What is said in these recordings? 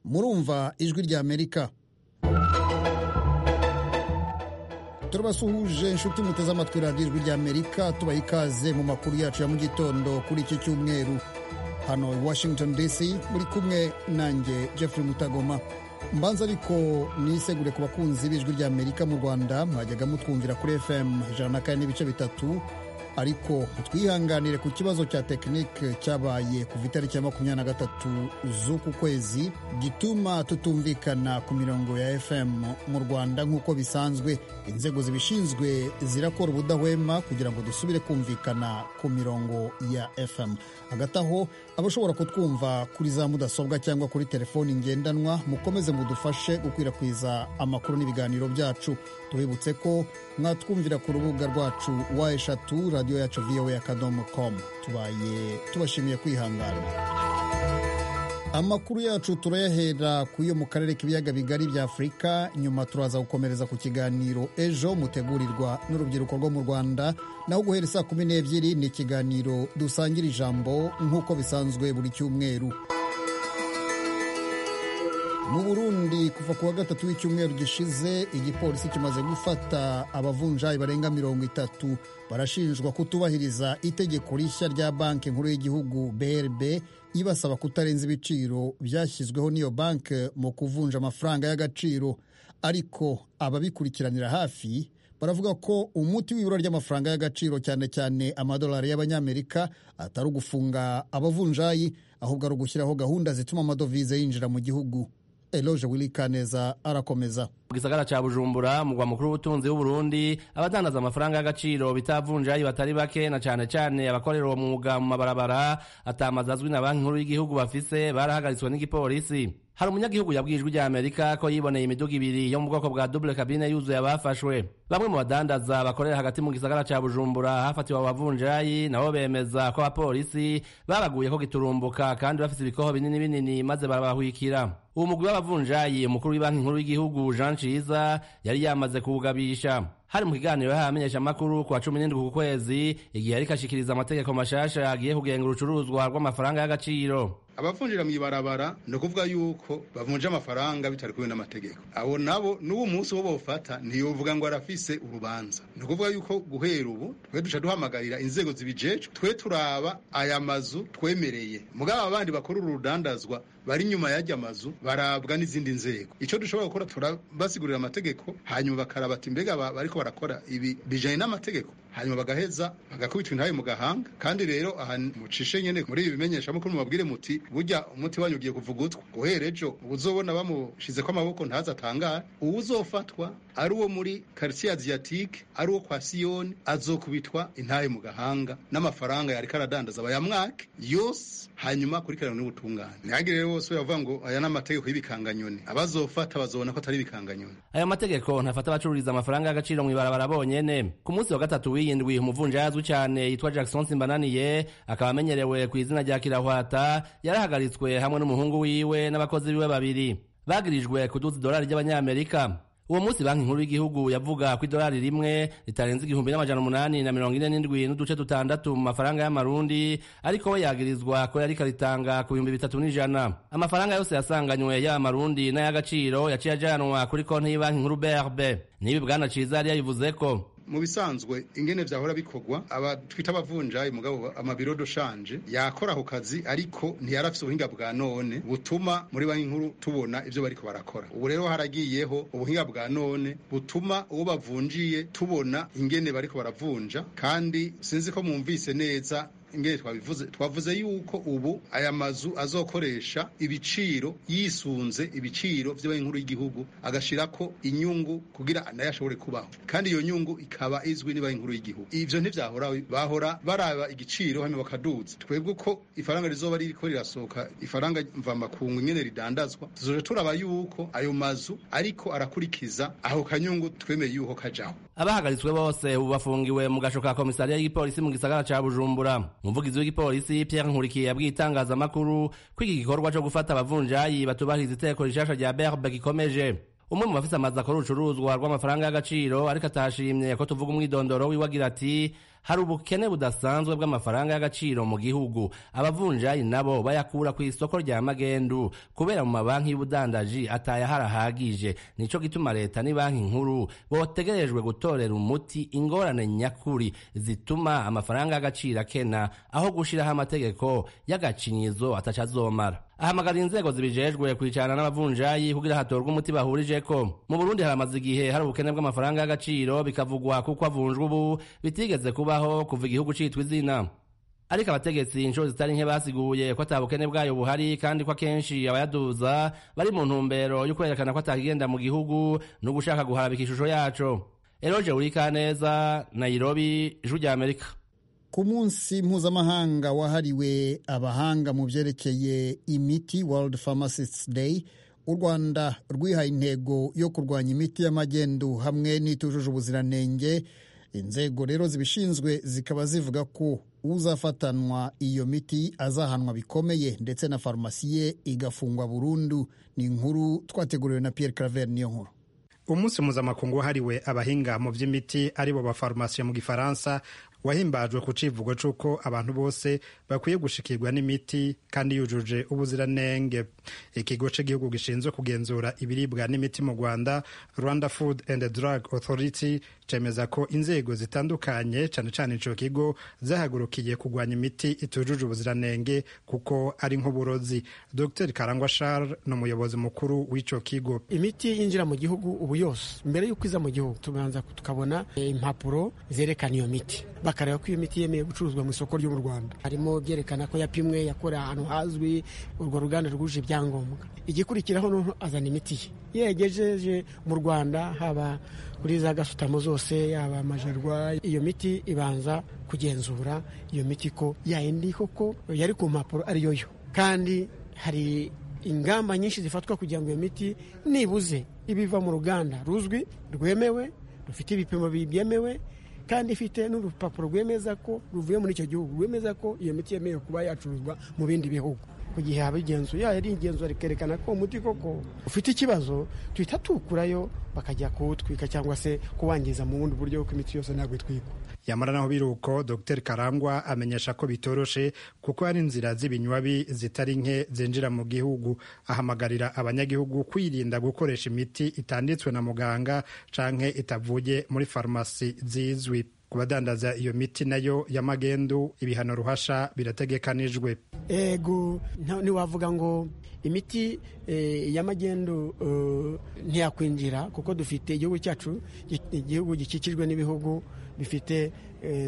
kumva ijwi ry'amerika turabasuhuje inshuti muteze amatwi radiyo ijwi ry'amerika tubaha ikaze mu makuru yacu ya mu gitondo kuri iki cyumweru hano washington dc muri kumwe nanjye jeffrey mutagoma mbanza ariko nisegure ku bakunzi b'ijwi ry'amerika mu rwanda mwajyaga mutwumvira kuri fm ijana na kane n'ibice bitatu ariko twihanganire ku kibazo cya tekinike cyabaye kuva itariki ya makumyabiri na gatatu z'uku kwezi gituma tutumvikana ku mirongo ya fm mu rwanda nk'uko bisanzwe inzego zibishinzwe zirakora ubudahwema kugira ngo dusubire kumvikana ku mirongo ya fm hagati aho abashobora kutwumva kuri za mudasobwa cyangwa kuri telefoni ngendanwa mukomeze mudufashe gukwirakwiza amakuru n'ibiganiro byacu tubibutse ko mwatwumvira ku rubuga rwacu wa eshatu radiyo yacu voa akadomo komu tubaye tubashimiye kwihangana amakuru yacu turayahera ku yo mu karere k'ibiyaga bigari bya afurika nyuma turaza gukomereza ku kiganiro ejo mutegurirwa n'urubyiruko rwo mu rwanda naho guhera saa kumi n'ebyiri ni ikiganiro dusangira ijambo nk'uko bisanzwe buri cyumweru mu burundi kuva ku wa gatatu w'icyumweru gishize igipolisi kimaze gufata abavunjayi barenga mirongo itatu barashinjwa kutubahiriza itegeko rishya rya banki nkuru y'igihugu brb ibasaba kutarenza ibiciro byashyizweho n'iyo banki mu kuvunja amafaranga y'agaciro ariko ababikurikiranira hafi baravuga ko umuti w'ibura ry'amafaranga y'agaciro cyane cyane amadolari y'abanyamerika atari ugufunga abavunjayi ahubwo ari ugushyiraho gahunda zituma amadovize yinjira mu gihugu Eloge Willy Kaneza arakomeza mu gisagara cya bujumbura mugwa mukuru w'ubutunzi w'uburundi abadandaza amafaranga y'agaciro bitavunjayi batari bake na cyane cyane abakorera uwo mwuga mu mabarabara atamazi azwi na banki nkuru y'igihugu bafise barahagaritswe n'igipolisi hari umunyagihugu yabwiye ijwi rya amerika ko yiboneye imiduga ibiri yo mu bwoko bwa dubule kabine yuzuye abafashwe bamwe mu badandaza bakorera hagati mu gisagara cya bujumbura hafatiwe abo bavunjayi nabo bemeza ko abapolisi babaguye ko giturumbuka kandi bafite ibikoho binini binini maze barabahwikira uwo mugwi w'abavunjayi umukuru w'ibanki nkuru y'igihugu jean ciza yari yamaze kuwugabisha hari mu kiganiro yahaye amenyeshamakuru ku wa cumi n'indwi ku kwezi igihe yariko ashikiriza amategeko mashasha yagiye kugenga urucuruzwa rw'amafaranga y'agaciro abavunjira mu ibarabara ni ukuvuga yuko bavunja amafaranga bitari kumwe n'amategeko abo nabo n'uwo munsi wo bofata ntiyovuga ngo arafise urubanza ni ukuvuga yuko guhera ubu twe duca duhamagarira inzego zibijejwe twe turaba aya mazu twemereye mugabo abandi bakora uru rudandazwa bari inyuma y'ajya mazu barabwa n'izindi nzego icyo dushobora gukora turabasigurira amategeko hanyuma bakaraba ati mbega bariko barakora ibi bijanye n'amategeko hanyuma bagaheza bagakubitwa intabe mu gahanga kandi rero aha mucishe nyene muri ibi bimenyeshamakuru mubabwire muti burya umuti wanyu ugiye kuvuga utwa guhera ejo uzobona bamushizeko amaboko ntazi atangara uwuzofatwa ari uwo muri quartier asiatique ari uwo kwa siyoni azokubitwa intahe mu gahanga n'amafaranga yariko aradandaza bayamwake yose hanyuma akurikiranwe n'ubutungane ntihagire rero bose bavuga ngo aya ni amategeko y'ibikanganyoni abazofata bazobona ko atari ibikanganyoni ayo mategeko ntafata abacururiza amafaranga y'agaciro mw'ibarabara bonyene ku munsi wa gatatu w'iyindwi umuvunjayi azwi cyane yitwa jackson simbananiye akaba amenyerewe ku izina rya kirahwata yarahagaritswe hamwe n'umuhungu wiwe n'abakozi biwe babiri bagirijwe kuduza idolari ry'abanyamerika uwo munsi banki nkuru y'igihugu yavuga ko idolari rimwe ritarenze igihumbi n'amajana umunani na mirongo ine n'indwi n'uduce dutandatu mu mafaranga y'amarundi ariko we yagirizwa ko yariko aritanga ku bihumbi bitatu n'ijana amafaranga yose yasanganywe yaba amarundi n'ay'agaciro yaciye ajanwa kuri konti y'ibanki nkuru brb n'ibi bwana ciza yari yabivuze ko mu bisanzwe ingene vyahora bikorwa aba twita abavunjayi mugabo amabiro doshanje yakora ako kazi ariko ntiyarafise ubuhinga bwa none butuma muri banki nkuru tubona ivyo bariko barakora ubu rero haragiyeho ubuhinga bwa none butuma uwo bavunjiye tubona ingene bariko baravunja kandi sinzi ko mwumvise neza ingene twabivuze twavuze yuko ubu aya mazu azokoresha ibiciro yisunze ibiciro by'abanki nkuru y'igihugu agashirako inyungu kugira nayo ashobore kubaho kandi iyo nyungu ikaba izwi n'abanki nkuru y'igihugu ivyo ntivyahora bahora baraba igiciro hano bakaduza twebwe ko ifaranga rizoba ririko rirasohoka ifaranga mvamakungu ingene ridandazwa tuzoja turaba yuko ayo mazu ariko arakurikiza aho kanyungu twemeye yuko kajaho abahagaritswe bose ubu bafungiwe mu gasho ka komisariya y'igipolisi mu gisagara ca bujumbura umuvugizi w'igipolisi pierre nkurikiye yabwiye itangazamakuru ko iki gikorwa co gufata abavunjayi batubahiriza iteko rishasha rya berbe gikomeje umwe mu bafise amazi akora urucuruzwa rw'amafaranga y'agaciro ariko atashimye ko tuvuga umwidondoro wiwe agira ati hari ubukene budasanzwe bw'amafaranga y'agaciro mu gihugu abavunjayi nabo bayakura ku isoko rya magendu kubera mu mabanki y'ubudandaji atayaharahagije nico gituma leta ni banki nkuru botegerejwe gutorera umuti ingorane nyakuri zituma amafaranga y'agaciro akena aho gushiraho amategeko y'agacinyizo atacazomara ahamagara inzego zibijejwe kwicarana n'abavunjayi kugira hatorwe umuti bahurijeko mu burundi haramaze igihe hari ubukene bw'amafaranga y'agaciro bikavugwa kuko avunjwa ubu bitigeze kubaho kuva igihugu citwa izina ariko abategetsi inshuro zitari nke basiguye ko ata bukene bwayo buhari kandi ko akenshi abayaduza bari mu ntumbero yo kwerekana ko atakigenda mu gihugu no gushaka guharabika ishusho yaco eroje urikaneza nairobi ijwi rya amerika ku munsi mpuzamahanga wahariwe abahanga mu byerekeye imiti world pharmacists day u rwanda rwihaye intego yo kurwanya imiti y'amagendu hamwe n'itujuje ubuziranenge inzego rero zibishinzwe zikaba zivuga ko uzafatanwa iyo miti azahanwa bikomeye ndetse na farumasi ye igafungwa burundu ni inkuru twateguriwe na Pierre Claver niyo nkuru umunsi mpuzamakungu wahariwe abahinga mu by'imiti aribo bafarumasiyo mu gifaransa wahimbajwe ku civugo c'uko abantu bose bakwiye gushikirwa n'imiti kandi yujuje ubuziranenge ikigo c'igihugu gishinzwe kugenzura ibiribwa n'imiti mu rwanda rwanda food and drug authority cemeza ko inzego zitandukanye cane cane ico kigo zahagurukiye kugwanya imiti itujuje ubuziranenge kuko ari nk'uburozi dr karangwa charles ni umuyobozi mukuru w'ico kigo imiti yinjira mu gihugu ubu yose mbere y'uko iza mu gihugu tubanza tukabona impapuro zerekana iyo miti bakareba ko iyo miti yemeye gucuruzwa mu isoko ryo mu rwanda harimo byerekana ko yapimwe yakorewe ahantu hazwi urwo ruganda rwuje ibyangombwa igikurikiraho nuko azana imiti ye yegejeje mu rwanda haba kuri za gasutamo zose yaba amajerwa iyo miti ibanza kugenzura iyo miti ko yayindi koko yari ku mpapuro ariyo yo kandi hari ingamba nyinshi zifatwa kugira ngo iyo miti nibuze ibiva mu ruganda ruzwi rwemewe rufite ibipimo byemewe kandi ifite n'urupapuro rwemeza ko ruvuye muri icyo gihugu rwemeza ko iyo miti yemewe kuba yacuruzwa mu bindi bihugu ku gihe haba igenzura yari igenzura rikerekana ko umuti koko ufite ikibazo tuhita tuwukurayo bakajya kuwutwika cyangwa se kuwangiza mu bundi buryo kuko imiti yose ntabwo itwikwa yamara naho biri uko dr karangwa amenyesha ko bitoroshe kuko hari inzira z'ibinywabi zitari nke zinjira mu gihugu ahamagarira abanyagihugu kwirinda gukoresha imiti itanditswe na muganga canke itavuye muri farumasi zizwi ku badandaza iyo miti nayo y'amagendu ibihano ruhasha birategekanijwe ego ntiwavuga ngo imiti y'amagendu ntiyakwinjira kuko dufite igihugu cyacu igihugu gikikijwe n'ibihugu bifite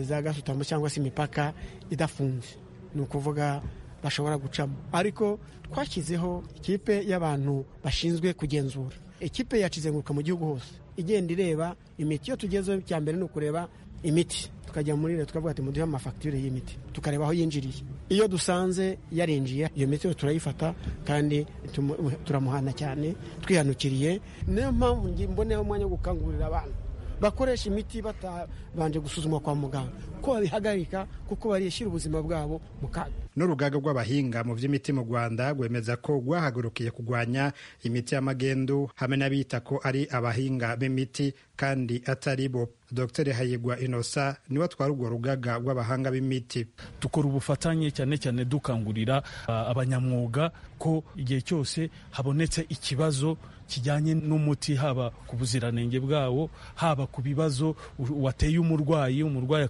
za gasutamo cyangwa se imipaka idafunze ni ukuvuga bashobora gucamo ariko twashyizeho ikipe y'abantu bashinzwe kugenzura ikipe yacizenguruka mu gihugu hose igenda ireba imiti iyo tugezeho cya mbere ni ukureba imiti tukajya muri leta tukavuga ati muduhe amafagitire y'imiti tukareba aho yinjiriye iyo dusanze yarinjiye iyo miti yo turayifata kandi turamuhana cyane twihanukiriye niyo mpamvu mboneho umwanya wo gukangurira abantu bakoresha imiti batabanje gusuzumwa kwa muganga ko babihagarika kuko barishyira ubuzima bwabo mu kaga n'urugaga rw'abahinga mu by'imiti mu rwanda rwemeza ko rwahagurukiye kurwanya imiti y'amagendu hamwe n'abita ko ari abahinga b'imiti kandi atari bo dr hayigwa inosa niwe atwara urwo rugaga rw'abahanga b'imiti dukora ubufatanye cyane cyane dukangurira abanyamwuga ko igihe cyose habonetse ikibazo kijyanye n'umuti haba ku buziranenge bwawo haba ku bibazo wateye umurwayi umurwayi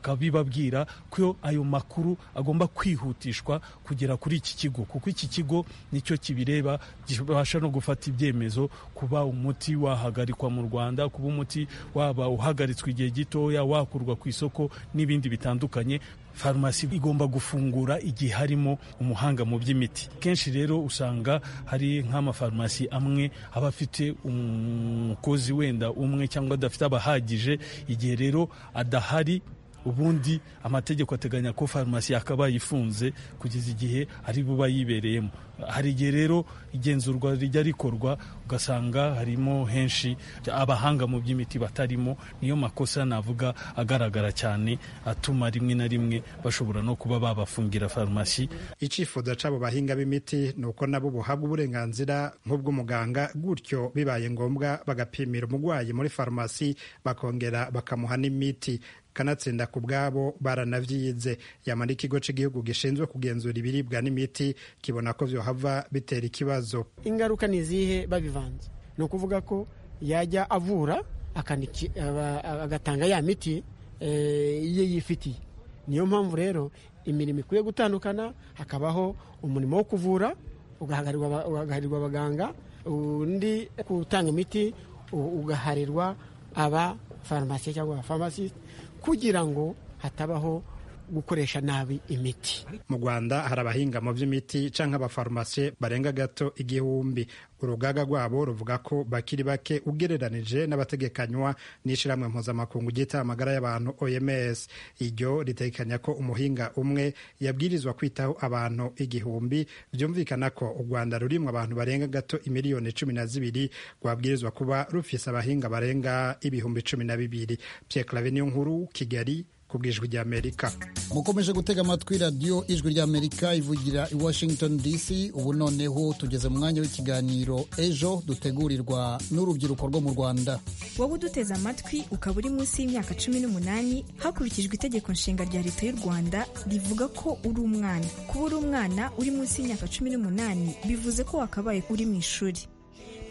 akabibabwira ko ayo makuru agomba kwihutishwa kugera kuri iki kigo kuko iki kigo nicyo kibireba kibasha no gufata ibyemezo kuba umuti wahagarikwa mu rwanda kuba umuti waba uhagaritswe igihe gitoya wakurwa ku isoko n'ibindi bitandukanye farumasi igomba gufungura igihe harimo umuhanga mu by'imiti kenshi rero usanga hari nk'amafarumasi amwe aba afite umukozi wenda umwe cyangwa adafite abahagije igihe rero adahari ubundi amategeko ateganya ko farumasi yakabaye ifunze kugeza igihe ari buba yibereyemo hari igihe rero igenzurwa rijya rikorwa ugasanga harimo henshi abahanga mu by'imiti batarimo niyo makosa navuga agaragara cyane atuma rimwe na rimwe bashobora no kuba babafungira farumasi icyifuzo cy'abo bahinga b'imiti ni uko nabo buhabwa uburenganzira nk'ubw'umuganga gutyo bibaye ngombwa bagapimira umurwayi muri farumasi bakongera bakamuha n'imiti kanatsinda ku bwabo baranavyize yamara ikigo c'igihugu gishinzwe kugenzura ibiribwa n'imiti kibona ko vyohava bitera ikibazo ingaruka ni izihe babivanze ni ukuvuga ko yajya avura akaniki- aba- agatanga ya miti eh, iye yifitiye niyo mpamvu rero imirimo ikwiye gutandukana hakabaho umurimo wo kuvura ugaharirwa aba- ugaharirwa abaganga undi gutanga imiti u- ugaharirwa aba farumasi cyangwa abafamasisite kugira ngo hatabaho gukoresha nabi imiti mu rwanda hari abahinga mu by'imiti cyangwa abafarumasiye barenga gato igihumbi urugaga rwabo ruvuga ko bakiri bake ugereranije n'abategekanywa n'ishyirahamwe mpuzamakungu ryita amagara y'abantu oms iryo ritekanya ko umuhinga umwe yabwirizwa kwitaho abantu igihumbi byumvikana ko u rwanda rurimo abantu barenga gato imiliyoni cumi na zibiri rwabwirizwa kuba rufise abahinga barenga ibihumbi cumi na bibiri pierre claver niyo nkuru kigali ku bw'ijwi ry'amerika mukomeje gutega amatwi radiyo ijwi ry'amerika ivugira i washington dc ubu noneho tugeze mu mwanya w'ikiganiro ejo dutegurirwa n'urubyiruko rwo mu rwanda wowe uduteze amatwi ukaba uri munsi y'imyaka cumi n'umunani hakurikijwe itegeko nshinga rya leta y'u rwanda rivuga ko uri umwana kuba uri umwana uri munsi y'imyaka cumi n'umunani bivuze ko wakabaye uri mu ishuri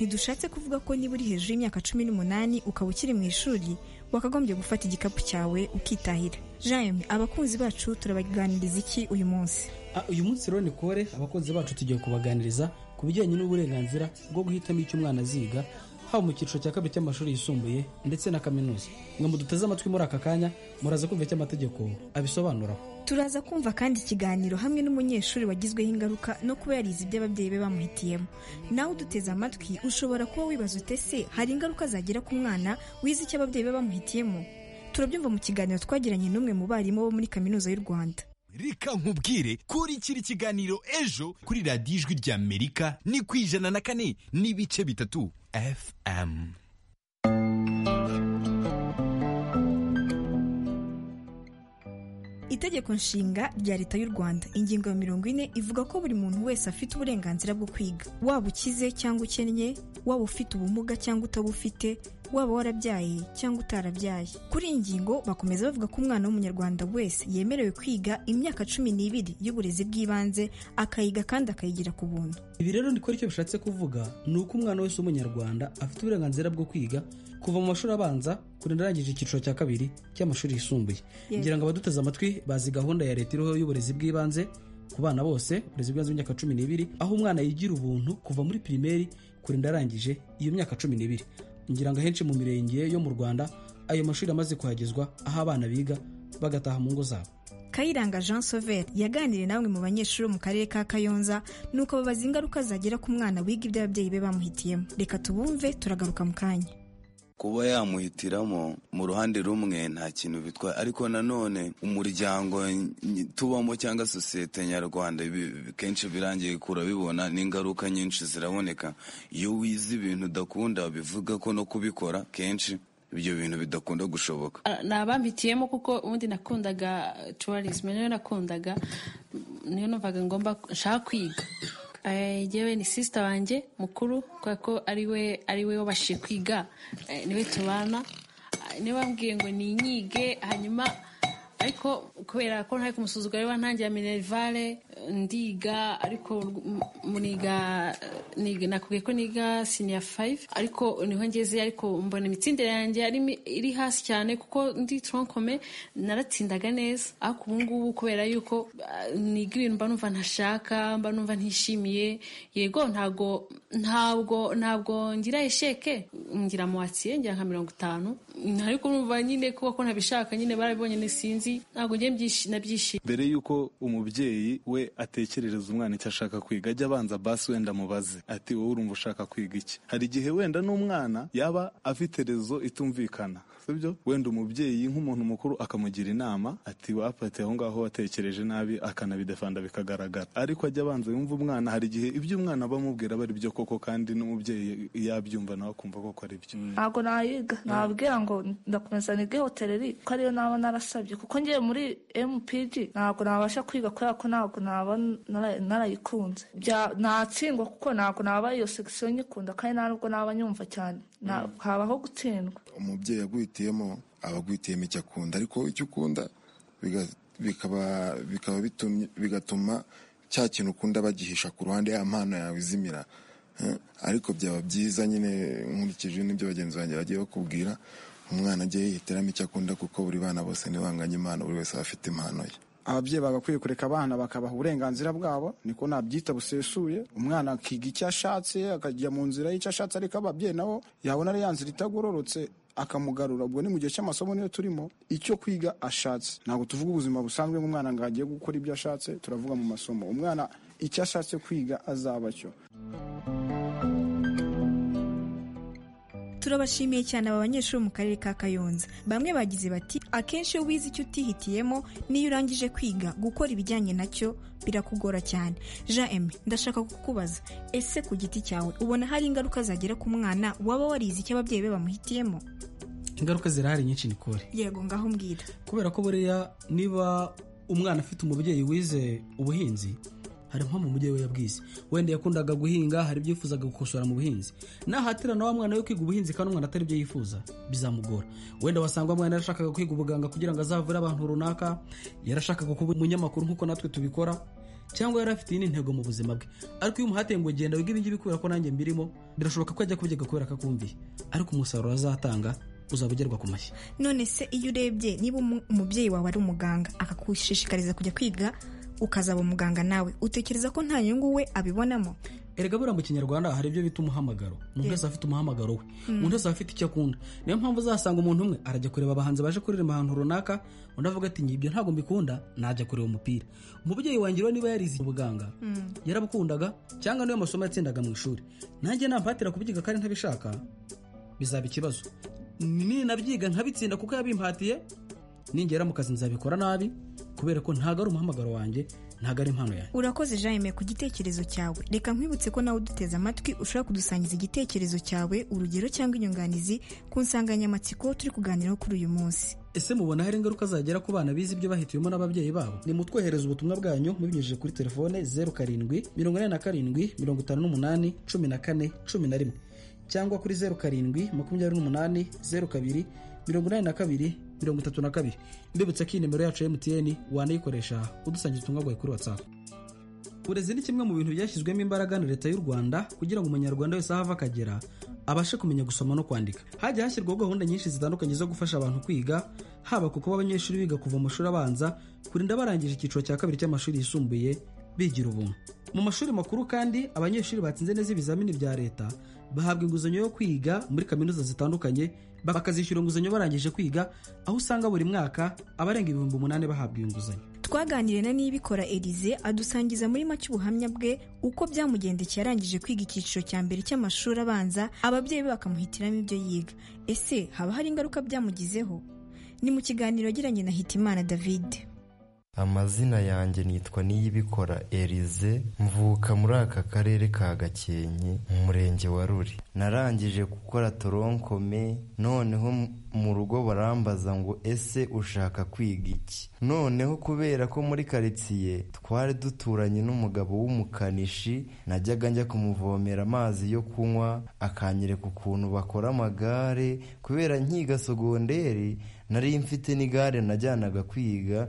ntidushatse kuvuga ko niba uri hejuru y'imyaka cumi n'umunani ukaba ukiri mu ishuri wakagombye gufata igikapu cyawe ukitahira jayime abakunzi bacu turabaganiriza iki uyu munsi Ah, uyu munsi rero ni kore abakunzi bacu tugiye kubaganiriza ku bijyanye n'uburenganzira bwo guhitamo icyo umwana aziga haba mu cyiciro cya kabiri cy'amashuri yisumbuye ndetse na kaminuza mwe muduteze amatwi muri aka kanya muraza kumva icyo amategeko abisobanura Turaza kumva kandi ikiganiro hamwe n'umunyeshuri wagizweho ingaruka no kuba yarize ibyo ababyeyi be bamuhitiyemo. Nawe uduteze amatwi ushobora kuba wibaza ute se hari ingaruka zagira ku mwana wize icyo ababyeyi be bamuhitiyemo? Turabyumva mu kiganiro twagiranye n'umwe mu barimu bo muri Kaminuza y'u Rwanda. reka nkubwire kurikira ikiganiro ejo kuri radiyo ijwi ry'amerika ni ku ijana na kane n'ibice bitatu fm Itegeko nshinga rya leta y'u Rwanda ingingo ya mirongo ine ivuga ko buri muntu wese afite uburenganzira bwo kwiga waba ukize cyangwa ukennye waba ufite ubumuga cyangwa utabufite waba warabyaye cyangwa utarabyaye kuri iyi ngingo bakomeza bavuga ko umwana w'umunyarwanda wese yemerewe kwiga imyaka cumi n'ibiri y'uburezi bw'ibanze akayiga kandi akayigira ku buntu ibi rero niko icyo bishatse kuvuga ni uko umwana wese w'umunyarwanda afite uburenganzira bwo kwiga kuva mu mashuri abanza kurinda arangije icyiciro cya kabiri cy'amashuri yisumbuye Yes. ngira ngo abaduteze amatwi bazi gahunda ya leta iriho y'uburezi bw'ibanze ku bana bose uburezi bw'ibanze bw'imyaka cumi n'ibiri aho umwana yigira ubuntu kuva muri pirimeri kurinda arangije iyo myaka cumi n'ibiri ngira ngo ahenshi mu mirenge yo mu rwanda ayo mashuri amaze kuhagezwa aho abana biga bagataha mu ngo zabo Kayiranga Jean Sauver yaganiriye namwe mu banyeshuri bo mu karere ka Kayonza nuko babaza ingaruka zagira ku mwana wiga ibyo ababyeyi be bamuhitiyemo reka tubumve turagaruka mu kanya kuba yamuhitiramo mu ruhande rumwe nta kintu bitwaye ariko nanone umuryango ny- tubamo cyangwa sosiyete nyarwanda bi- kenshi birangiye kura bibona n'ingaruka nyinshi ziraboneka iyo wize ibintu udakunda bivuga ko no kubikora kenshi ibyo bintu bidakunda gushoboka Ah, ni abampitiyemo kuko ubundi nakundaga tuwarisime niyo nakundaga niyo numvaga ngomba nshaka kwiga Eh, jyewe ni sisita wanjye mukuru kubera ko ariwe ariwe wabashije kwiga eh, niwe tubana Ah, niwe wambwiye ngo ninyige hanyuma ariko kubera ko ntari kumusuzugura ariwe ntangira minerivare eh, ndiga ariko m- m- niga niga nakubwiye ko niga siniya fayive ariko niho ngeze ariko mbona imitsindire yanjye yari mi- iri hasi cyane kuko ndi tronkome naratsindaga neza ariko ubu ngubu kubera yuko ah, niga ibintu mba numva ntashaka mba numva ntishimiye yego ntabwo ntabwo ntabwo ngira esheke ngira muwatsiye ngira nka mirongo itanu ariko numva nyine kuko ko ntabishaka nyine barabibonye nisinzi ntabwo ngiye mbyishi- nabyishimiye mbere y'uko umubyeyi we atekerereza umwana icyo ashaka kwiga ajya abanza basi wenda amubaze ati wowe urumva ushaka kwiga iki hari igihe wenda n'umwana yaba afite rezo itumvikana sibyo wenda umubyeyi nk'umuntu mukuru akamugira inama ati wapate aho ngaho watekereje nabi akanabidefanda bikagaragara ariko ajya abanza yumva umwana hari igihe ibyo umwana bamubwira bari byo koko kandi n'umubyeyi yabyumva nawe akumva koko ari byo ntabwo nayiga nababwira ngo ndakomeza nige hoteleri ko ariyo naba narasabye kuko ngiye muri mpg ntabwo nabasha kwiga kubera ko ntabwo naba nara- narayikunze Bya- natsindwa kuko ntabwo naba iyo segisiyo nyikunda kandi ntabwo naba nyumva cyane nta- habaho gutsindwa umubyeyi agwitiyemo aba agwitiyemo icyo akunda ariko icyo ukunda biga- bikaba bikaba bitumye- bigatuma cya kintu ukunda bagihisha ku ruhande ya mpano yawe izimira Eh, ariko byaba byiza nyine nkurikije n'ibyo bagenzi banjye bagiye bakubwira umwana ajye yihitiramo icyo akunda kuko buri bana bose ntibanganye impano buri wese aba afite impano ye ababyeyi bagakwiye kureka abana bakabaha uburenganzira bwabo niko nabyita busesuye umwana akiga icyo ashatse akajya mu nzira y'icyo ashatse ariko ababyeyi nabo yabona ari ya nzira itagororotse akamugarura ubwo ni mu gihe cy'amasomo niyo turimo icyo kwiga ashatse ntabwo tuvuga ubuzima busanzwe nk'umwana ngo agiye gukora ibyo ashatse turavuga mu masomo umwana icyo ashatse kwiga azaba cyo turabashimiye cyane aba banyeshuri bo mu karere ka kayonza bamwe bagize bati akenshi iyo wize icyo utihitiyemo n'iyo urangije kwiga gukora ibijyanye nacyo birakugora cyane jean aime ndashaka kukubaza ese ku giti cyawe ubona hari ingaruka zagera ku mwana waba warize icyo ababyeyi be bamuhitiyemo ingaruka zirahari nyinshi nikore yego ngaho mbwira kubera ko buriya niba umwana afite umubyeyi wize ubuhinzi hari impamvu umubyeyi we yabwize wenda yakundaga guhinga hari ibyo yifuzaga gukosora mu buhinzi nahatirana wa mwana we kwiga ubuhinzi kandi umwana atari ibyo yifuza bizamugora wenda wasanga umwana yarashakaga kwiga ubuganga kugira ngo azavure abantu runaka yarashakaga kuba umunyamakuru nk'uko natwe tubikora cyangwa yari afite iyindi ntego mu buzima bwe ariko iyo umuhatiye ngo genda wige ibingibi kubera ko nanjye mbirimo birashoboka ko ajya kubyiga kubera ko akumviye ariko umusaruro azatanga uzaba ugerwa ku mashyi none se iyo urebye niba umu- umubyeyi wawe ari umuganga akagushishikariza kujya kwiga ukazaba umuganga nawe utekereza ko nta nyungu we abibonamo erega buriya mu kinyarwanda hari ibyo bita umuhamagaro umuntu wese aba afite umuhamagaro we umuntu wese aba afite icyo akunda niyo mpamvu uzasanga umuntu umwe arajya kureba abahanzi baje kuririmba ahantu runaka undi avuga ati "Njye ibyo ntabwo mbikunda najya kureba umupira umubyeyi wanjye rero niba yarize ubuganga yarabukundaga cyangwa niyo masomo yatsindaga mu ishuri nanjye nampatira kubyiga kandi ntabishaka bizaba ikibazo ninabyiga nkabitsinda kuko yabimpatiye ningera mu kazi nzabikora nabi kubera ko ntabwo ari umuhamagaro wanjye ntabwo ari impano yanjye urakoze jaime ku gitekerezo cyawe reka nkwibutse ko nawe uduteze amatwi ushobora kudusangiza igitekerezo cyawe urugero cyangwa inyunganizi ku nsanganyamatsiko turi kuganiraho kuri uyu munsi ese mubona hari ingaruka zagera ku bana bize ibyo bahitiyemo n'ababyeyi babo nimutwohereza ubutumwa bwanyu mubinyujije kuri telefone zeru karindwi mirongo inani na karindwi mirongo itanu n'umunani cumi na kane cumi na rimwe cyangwa kuri zeru karindwi makumyabiri n'umunani zeru kabiri mirongo inani na kabiri mirongo itatu na kabiri mbibutsa ko iyi nimero yacu ya emutiyeni wanayikoresha udusangiza ubutumwa bwawe kuri watsapu uburezi ni kimwe mu bintu byashyizwemo imbaraga na leta y'u rwanda kugira ngo umunyarwanda wese aho ava akagera abashe kumenya gusoma no kwandika hajya hashyirwaho gahunda nyinshi zitandukanye zo gufasha abantu kwiga haba ku kuba abanyeshuri biga kuva mu mashuri abanza kurinda barangije icyiciro cya kabiri cy'amashuri yisumbuye bigira ubuntu mu mashuri makuru kandi abanyeshuri batsinze neza ibizamini bya leta bahabwa inguzanyo yo kwiga muri kaminuza zitandukanye bakazishyura inguzanyo barangije kwiga aho usanga buri mwaka abarenga ibihumbi umunani bahabwa iyo nguzanyo twaganiriye na nibikora elize adusangiza muri make ubuhamya bwe uko byamugendekeye arangije kwiga icyiciro cya mbere cy'amashuri abanza ababyeyi be bakamuhitiramo ibyo yiga ese haba hari ingaruka byamugizeho ni mu kiganiro yagiranye na hitimana david amazina yanjye nitwa niyibikora erize mvuka muri aka karere ka gakenke mu murenge wa ruri narangije gukora toronkome noneho m- mu rugo barambaza ngo ese ushaka kwiga iki noneho kubera ko muri karitsiye twari duturanye n'umugabo w'umukanishi najyaga njya kumuvomera amazi yo kunywa akanyereka ukuntu bakora amagare kubera nkiga sogonderi nari mfite n'igare najyanaga kwiga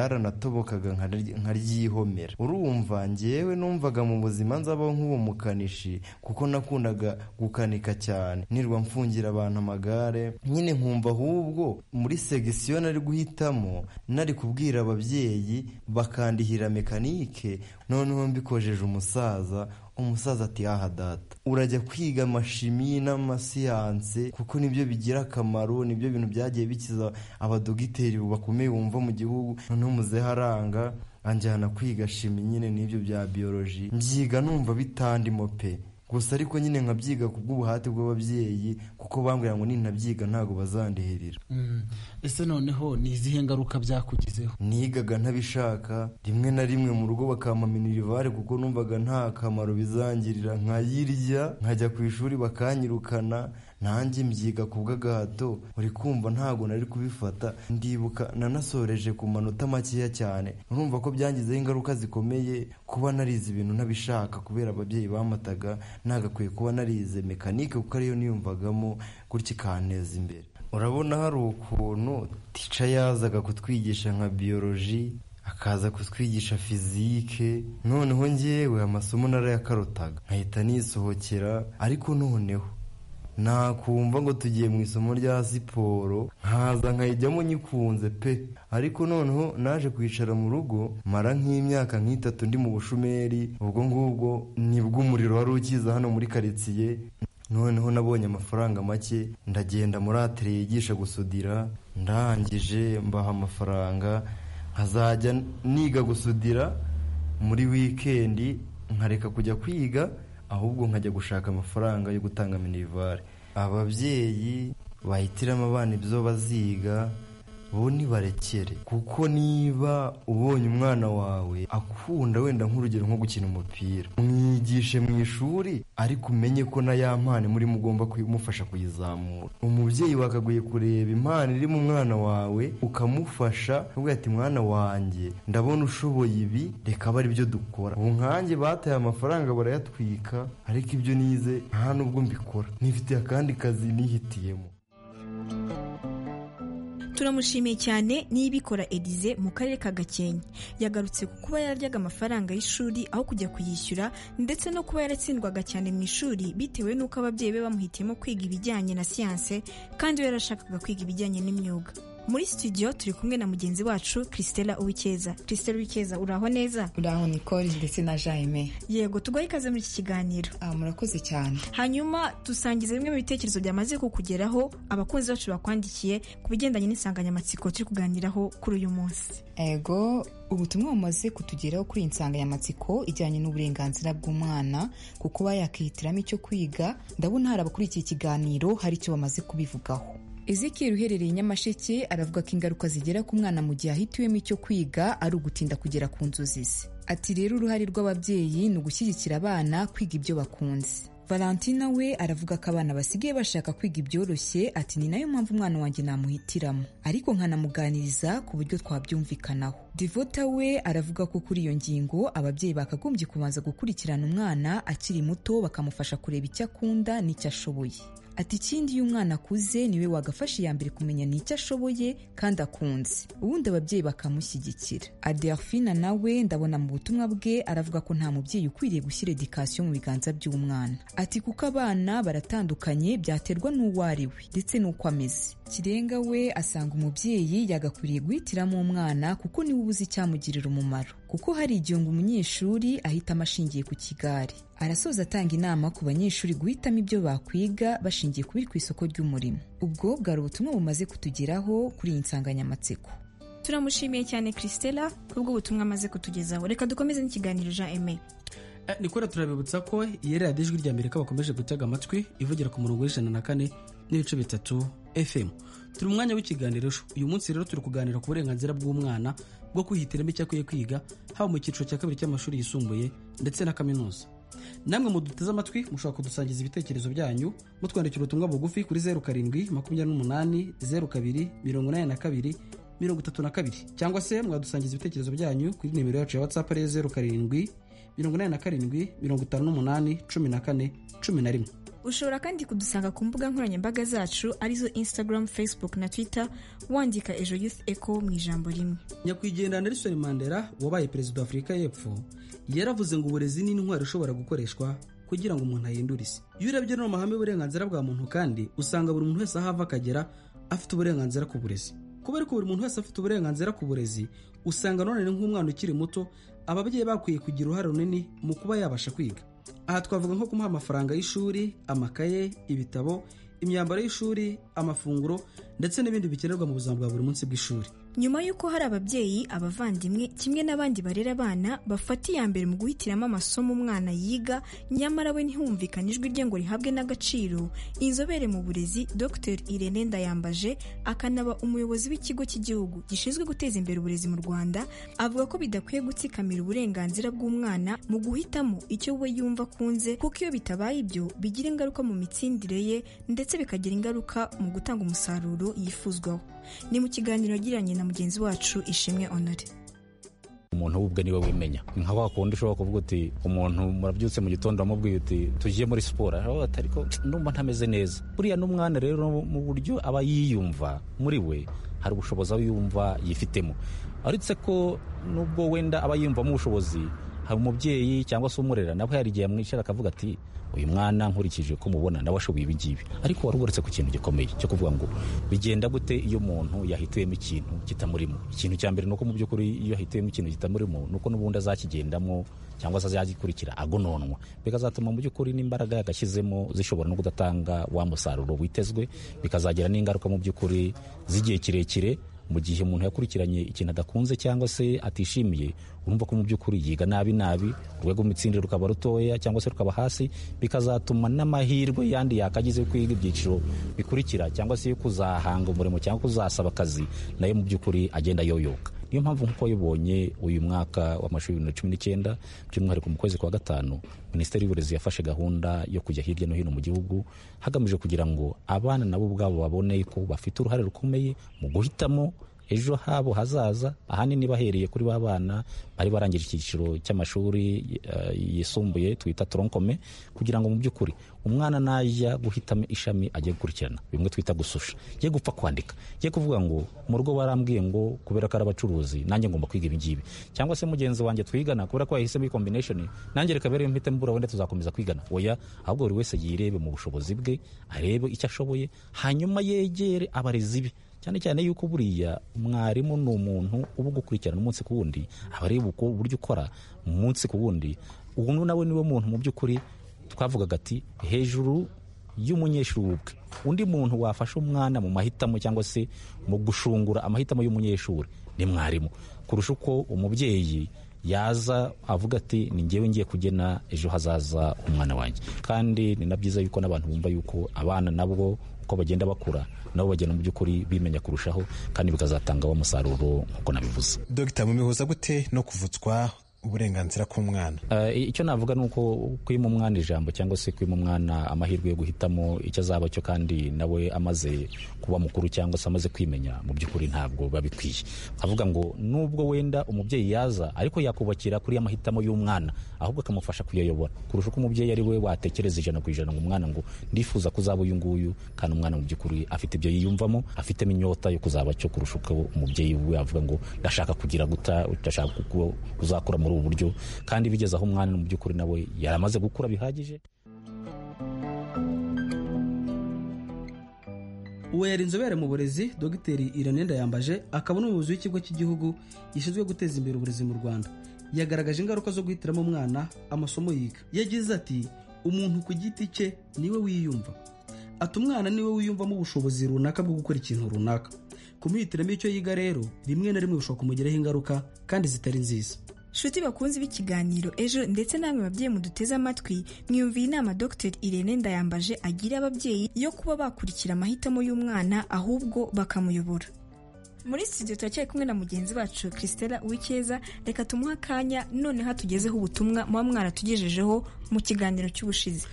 ryaranatobokaga nkari- nkaryihomera urumva ngewe numvaga mu buzima nzabaho nk'uwo mukanishi kuko nakundaga gukanika cyane nirwa mfungira abantu amagare nyine nkumva ahubwo muri segisiyo nari guhitamo nari kubwira ababyeyi bakandihira mekanike noneho mbikojeje umusaza umusaza ati aha data urajya kwiga amashimi n'amasiyanse kuko nibyo bigira akamaro nibyo bintu byagiye bikiza abadogiteri bakomeye wumva mu gihugu noneho muzeharanga anjyana kwiga shimi nyine n'ibyo bya biyoloji mbyiga numva bitandimo pe gusa ariko nyine nkabyiga ku bw'ubuhati bw'ababyeyi kuko bambwira ngo nintabyiga ntabwo bazandihirira ese noneho ni izihe ngaruka byakugizeho nigaga ntabishaka rimwe na rimwe mu rugo bakampamira irivare kuko numvaga nta kamaro bizangirira nkayirya nkajya ku ishuri bakanyirukana nanjye mbyiga ku bw'agahato uri kumva ntabwo nari kubifata ndibuka nanasoreje ku manota makeya cyane urumva ko byangizeho ingaruka zikomeye kuba narize ibintu ntabishaka kubera ababyeyi bamataga nagakwiye kuba narize mekanike kuko ariyo niyumvagamo gutya ikanteza imbere urabona hari ukuntu tica yazaga kutwigisha nka biyoloji akaza kutwigisha fizike noneho ngewe amasomo narayakarutaga nkahita nisohokera ariko noneho nakumva ngo tugiye mu isomo rya siporo nkaza nkayijyamo nyikunze pe ariko noneho naje kwicara mu rugo mara nk'imyaka nk'itatu ndi mu bushomeri ubwo ngubwo nibwo umuriro wari ukiza hano muri karitsiye noneho nabonye amafaranga make ndagenda muri atire yigisha gusudira ndangije mbaha amafaranga nkazajya niga gusudira muri wikendi nkareka kujya kwiga ahubwo nkajya gushaka amafaranga yo gutanga minivare ababyeyi bahitiramo abana ibyo baziga bo ntibarekere kuko niba ubonye umwana wawe akunda wenda nk'urugero nko gukina umupira mwigishe mu ishuri ariko umenye ko na ya mpano muri mugomba kumufasha kuyizamura umubyeyi wakaguye kureba impano iri mu mwana wawe ukamufasha uvuga ati mwana wanjye ndabona ushoboye ibi reka abe aribyo dukora ubu nkanjye bataye amafaranga barayatwika ariko ibyo nize nta nubwo mbikora nifitiye akandi kazi nihitiyemo turamushimiye cyane n'ibikora Elize mu karere ka Gakenke yagarutse ku kuba yararyaga amafaranga y'ishuri aho kujya kuyishyura ndetse no kuba yaratsindwaga cyane mu ishuri bitewe n'uko ababyeyi be bamuhitiyemo kwiga ibijyanye na siyanse kandi we yarashakaga kwiga ibijyanye n'imyuga muri studio turi kumwe na mugenzi wacu christela uwikeza christela uwikeza uraho neza uraho nicole ndetse na jaime yego tugahe ikaze muri iki kiganiro murakoze cyane hanyuma dusangiza bimwe mu bitekerezo byamaze kukugeraho abakunzi bacu bakwandikiye ku bigendanye n'insanganyamatsiko turi kuganiraho kuri uyu munsi ego ubutumwa bumaze kutugeraho kuri iyi nsanganyamatsiko ijyanye n'uburenganzira bw'umwana ku kuba yakihitiramo icyo kwiga ndabona hari abakurikiye ikiganiro hari icyo bamaze kubivugaho Ezekiel uherereye Nyamasheke aravuga ko ingaruka zigera ku mwana mu gihe ahitiwemo icyo kwiga ari ugutinda kugera ku nzozi ze ati rero uruhare rw'ababyeyi ni ugushyigikira abana kwiga ibyo bakunze valentina we aravuga ko abana basigaye bashaka kwiga ibyoroshye ati ni nayo mpamvu umwana wanjye namuhitiramo ariko nkanamuganiriza ku buryo twabyumvikanaho divota we aravuga ko kuri iyo ngingo ababyeyi bakagombye kubanza gukurikirana umwana akiri muto bakamufasha kureba icyo akunda n'icyo ashoboye ati ikindi iyo umwana akuze niwe wagafasha iya mbere kumenya n'icyo ashoboye kandi akunze ubundi ababyeyi bakamushyigikira aderfina nawe ndabona mu butumwa bwe aravuga ko nta mubyeyi ukwiriye gushyira edikasiyo mu biganza by'umwana ati kuko abana baratandukanye byaterwa n'uwo ari we ndetse n'uko ameze kirenga we asanga umubyeyi yagakwiriye guhitiramo umwana kuko niwe ubuze icyamugirira umumaro kuko hari igihe ngo umunyeshuri ahitamo ashingiye ku kigare arasoza atanga inama ku banyeshuri guhitamo ibyo bakwiga bashingiye ku biri ku isoko ry'umurimo ubwo bwari ubutumwa bumaze kutugeraho kuri iyi nsanganyamatsiko turamushimiye cyane christela kubwo ubutumwa amaze kutugezaho reka dukomeze n'ikiganiro jean aime nikora turabibutsa ko iyi radiyo ijwi rya amerika bakomeje gutega amatwi ivugira ku murongo w'ijana na kane n'ibice bitatu fm turi mu mwanya w'ikiganiro uyu munsi rero turi kuganira ku burenganzira bw'umwana bwo kwihitiramo icyo akwiye kwiga haba mu cyiciro cya kabiri cy'amashuri yisumbuye ndetse na kaminuza namwe muduteze amatwi mushobora kudusangiza ibitekerezo byanyu mutwandikira ubutumwa bugufi kuri zeru karindwi makumyabiri n'umunani zeru kabiri mirongo inani na kabiri mirongo itatu na kabiri cyangwa se mwadusangiza ibitekerezo byanyu kuri nimero yacu ya whatsapp ariyo zeru karindwi mirongo inani na karindwi mirongo itanu n'umunani cumi na kane cumi na rimwe ushobora kandi kudusanga ku mbuga nkoranyambaga zacu arizo instagram facebook na twitter wandika ejo youth eco mu ijambo rimwe nyakwigendera nelson mandela wabaye perezida wa afurika y'epfo yaravuze ngo uburezi ni intwaro ishobora gukoreshwa kugira ngo umuntu ahindure isi iyo urebye no mu mahame y'uburenganzira bwa muntu kandi usanga buri muntu wese aho ava akagera afite uburenganzira ku burezi kubera ko buri muntu wese afite uburenganzira ku burezi usanga none nk'umwana ukiri muto ababyeyi bakwiye kugira uruhare runini mu kuba yabasha kwiga aha twavuga nko kumuha amafaranga y'ishuri amakaye ibitabo imyambaro y'ishuri amafunguro ndetse n'ibindi bikenerwa mu buzima bwa buri munsi bw'ishuri nyuma y'uko hari ababyeyi abavandimwe kimwe n'abandi barera abana bafata iya mbere mu guhitiramo amasomo umwana yiga nyamara we ntihumvikane ijwi rye ngo rihabwe n'agaciro inzobere mu burezi dr irene ndayambaje akanaba umuyobozi w'ikigo cy'igihugu gishinzwe guteza imbere uburezi mu rwanda avuga ko bidakwiye gutsikamira uburenganzira bw'umwana mu guhitamo icyo we yumva akunze kuko iyo bitabaye ibyo bigira ingaruka mu mitsindire ye ndetse bikagira ingaruka mu gutanga umusaruro yifuzwaho ni mu kiganiro yagiranye na mugenzi wacu ishimwe honore umuntu ubwe niwe wimenya ni nka wa kundi ushobora kuvuga uti umuntu murabyutse mu gitondo wamubwiye uti tugiye muri siporo aravuga ati ariko numva ntameze neza buriya n'umwana rero mu buryo aba yiyumva muri we hari ubushobozi aba yumva yifitemo uretse ko nubwo wenda aba yiyumvamo ubushobozi hari umubyeyi cyangwa se umurera nawe hari igihe yamwicara akavuga ati uyu mwana nkurikije ko mubona nawe ashoboye ibi ngibi ariko wari ugarutse ku kintu gikomeye cyo kuvuga ngo bigenda gute iyo umuntu yahitiyemo ikintu kitamurimo ikintu cya mbere ni uko mu by'ukuri iyo yahitiyemo ikintu kitamurimo ni uko n'ubundi azakigendamo cyangwa se azagikurikira agononwa bikazatuma mu by'ukuri n'imbaraga yagashyizemo zishobora no kudatanga wa musaruro witezwe bikazagira n'ingaruka mu by'ukuri z'igihe kirekire mu gihe umuntu yakurikiranye ikintu adakunze cyangwa se atishimiye urumva ko mu by'ukuri yiga nabi nabi urwego rw'imitsindire rukaba rutoya cyangwa se rukaba hasi bikazatuma n'amahirwe yandi yakagize yo kwiga ibyiciro bikurikira cyangwa se yo kuzahanga umurimo cyangwa kuzasaba akazi nayo mu by'ukuri agenda yoyoka niyo mpamvu nk'uko yabonye uyu mwaka w'amashuri bibiri na cumi n'icyenda by'umwihariko mu kwezi kwa gatanu minisiteri y'uburezi yafashe gahunda yo kujya hirya no hino mu gihugu hagamijwe kugira ngo abana nabo ubwabo babone ko bafite uruhare rukomeye mu guhitamo ejo habo hazaza ahanini bahereye kuri ba bana bari barangije icyiciro cy'amashuri uh, yisumbuye twita toronkome kugira ngo mu by'ukuri umwana najya guhitamo ishami ajye gukurikirana bimwe twita gususha ye gupfa kwandika ye kuvuga ngo mu rugo barambwiye ngo kubera ko ari abacuruzi nanjye ngomba kwiga ibi ngibi cyangwa se mugenzi wanjye twigana kubera ko yahisemo iyi combination nanjye reka bere mpite mbura wenda tuzakomeza kwigana oya ahubwo buri wese yirebe mu bushobozi bwe arebe icyo ashoboye hanyuma yegere abarezi be cyane cyane yuko buriya mwarimu ni umuntu uba ugukurikirana umunsi ku wundi aba areba uburyo ukora umunsi ku wundi ubu nawe niwe muntu mu by'ukuri twavugaga ati hejuru y'umunyeshuri ubwe undi muntu wafasha umwana mu mahitamo cyangwa se mu gushungura amahitamo y'umunyeshuri ni mwarimu kurusha uko umubyeyi yaza avuga ati ni ngewe ngiye kugena ejo hazaza umwana wanjye kandi ni na byiza yuko n'abantu bumva yuko abana nabo uko bagenda bakura nabo bagenda mu by'ukuri bimenya kurushaho kandi bikazatanga wa musaruro nk'uko nabivuze dogita mubihuza gute no kuvutswa uburenganzira k'umwana icyo navuga ni uko kwima umwana ijambo cyangwa se kwima umwana amahirwe yo guhitamo icyo azaba cyo kandi nawe amaze kuba mukuru cyangwa se amaze kwimenya mu by'ukuri ntabwo biba bikwiye avuga ngo nubwo wenda umubyeyi yaza ariko yakubakira kuri ya mahitamo y'umwana ahubwo akamufasha kuyayobora kurusha uko umubyeyi ari we watekereza ijana ku ijana ngo umwana ngo ndifuza kuzaba uyu nguyu kandi umwana mu by'ukuri afite ibyo yiyumvamo afitemo inyota yo kuzaba cyo kurusha uko umubyeyi we avuga ngo ndashaka kugira guta ndashaka kuzakura mu ubu buryo kandi bigeze aho umwana mu by'ukuri nawe yaramaze gukura bihagije uwo yari inzobere mu burezi dogiteri irene ndayambaje akaba n'umuyobozi w'ikigo cy'igihugu gishinzwe guteza imbere uburezi mu rwanda yagaragaje ingaruka zo guhitiramo umwana amasomo yiga yagize ati umuntu ku giti cye niwe wiyumva ati umwana niwe wiyumvamo ubushobozi runaka bwo gukora ikintu runaka kumuhitiramo icyo yiga rero rimwe na rimwe bishobora kumugiraho ingaruka kandi zitari nziza nshuti bakunze b'ikiganiro ejo ndetse namwe babyeyi muduteze amatwi mwiyumviye inama dr irene ndayambaje agira ababyeyi yo kuba bakurikira amahitamo y'umwana ahubwo bakamuyobora muri studio turacyari kumwe na mugenzi wacu christela wikeza reka tumuhe akanya noneho atugezeho ubutumwa muba mwaratugejejeho mu kiganiro cy'ubushize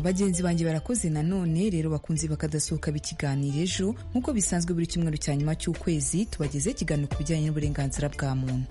bagenzi banjye barakoze nanone rero bakunze bakadasohoka b'ikiganiro ejo nk'uko bisanzwe buri cyumweru cya nyuma cy'ukwezi tubageze ikiganiro ku bijyanye n'uburenganzira bwa muntu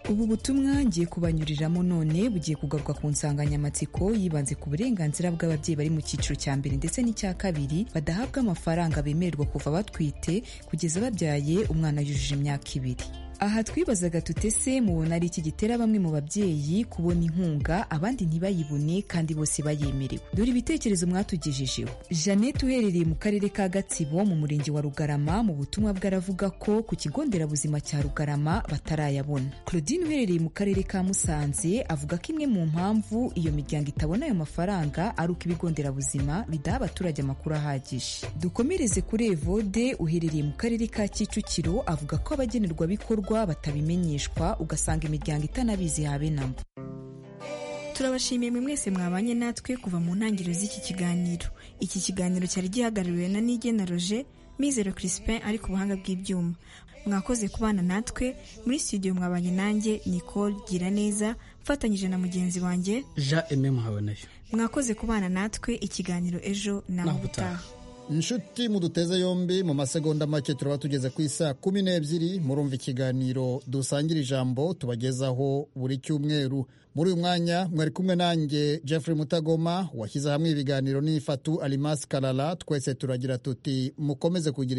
ubu butumwa ngiye kubanyuriramo none bugiye kugaruka ku nsanganyamatsiko yibanze ku burenganzira bw'ababyeyi bari mu cyiciro cya mbere ndetse n'icya kabiri badahabwa amafaranga bemererwa kuva batwite kugeza babyaye umwana yujuje imyaka ibiri aha twibazaga tutese mubona ari iki gitera bamwe mu babyeyi kubona inkunga abandi ntibayibone kandi bose bayemerewe dore ibitekerezo mwatugejejeho jeannette uherereye mu karere ka gatsibo mu murenge wa rugarama mu butumwa bw'aravuga ko ku kigo nderabuzima cya rugarama batarayabona claudine uherereye mu karere ka musanze avuga ko imwe mu mpamvu iyo miryango itabona ayo mafaranga ari uko ibigo nderabuzima bidaha abaturage amakuru ahagije dukomereze kuri evode uherereye mu karere ka kicukiro avuga ko abagenerwabikorwa batabimenyeshwa ugasanga imiryango itanabizi habe na mba turabashimiye mwe mwese mwabanye natwe kuva mu ntangiriro z'iki kiganiro iki kiganiro cyari gihagarariwe na nigena roger mizero crispin ari ku buhanga bw'ibyuma mwakoze kubana natwe muri studio mwabanye nanjye nicole gira neza mfatanyije na mugenzi wanjye jean aime muhabonayo mwakoze kubana natwe ikiganiro ejo na ubutaha inshuti muduteze yombi mu masegonda make turaba tugeze ku isa kumi n'ebyiri murumva ikiganiro dusangira ijambo tubagezaho buri cyumweru muri uyu mwanya mwari kumwe nanjye jeffrey mutagoma washyize hamwe ibiganiro n'ifatu alimasi karara twese turagira tuti mukomeze kugira